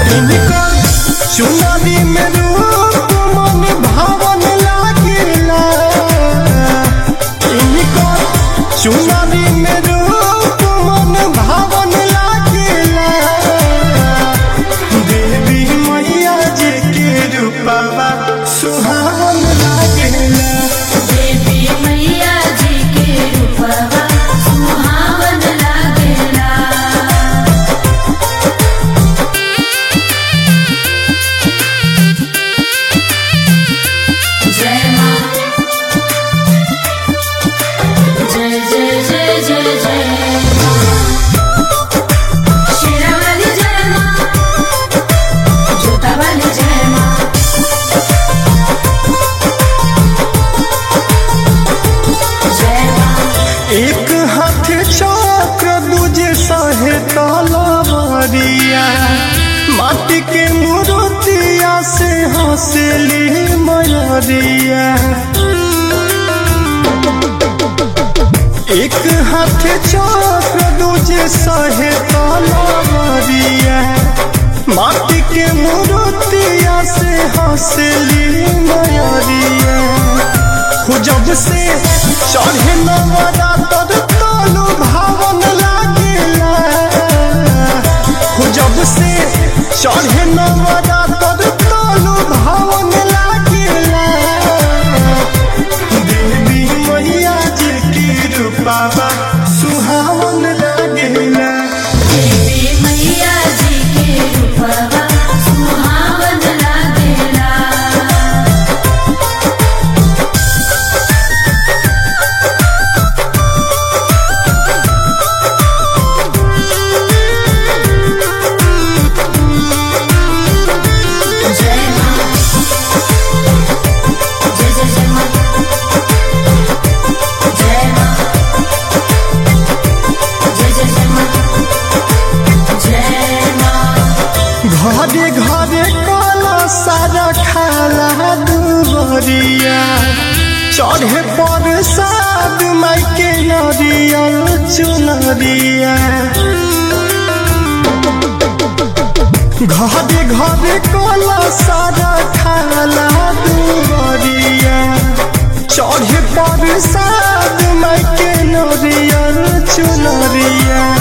इनकर चुनरी में रूप मन भावन लागेला इनकर चुनरी में रूप मन भावन लागेला देवी मैया जी के रूपवा सुहावन लागेला देवी मैया जी के रूपवा सुहावन लागेला जय माँ जय जय जय जय जय शेरावाली जय माँ जोतावाली जय माँ जय माँ एक हाथ चक्र दूजे सहे तलवरिया माटी के मूर्तिया से हंसली मयरिया एक हाथ चक्र दूजे सहे तलवरिया माटी के मूर्तिया से हंसली मयरिया हो जब से चढ़े नवरा तर तनु भावन लागेला हो जब से चढ़े नवरा तर तनु भावन लागेला देवी मैया जी की रूपावा सुहावन लागेला देवी मैया जी के रूपवा सुहावन लागेला जय माँ जय जय जय माँ जय माँ जय जय जय माँ जय माँ घरे घरे काला सारा खाला दुबरिया चढ़े पर साद माइके नरियल चुनरिया घरे घरे काला सारा खाला दुबरिया चढ़े पर साद माइके नरियल चुनरिया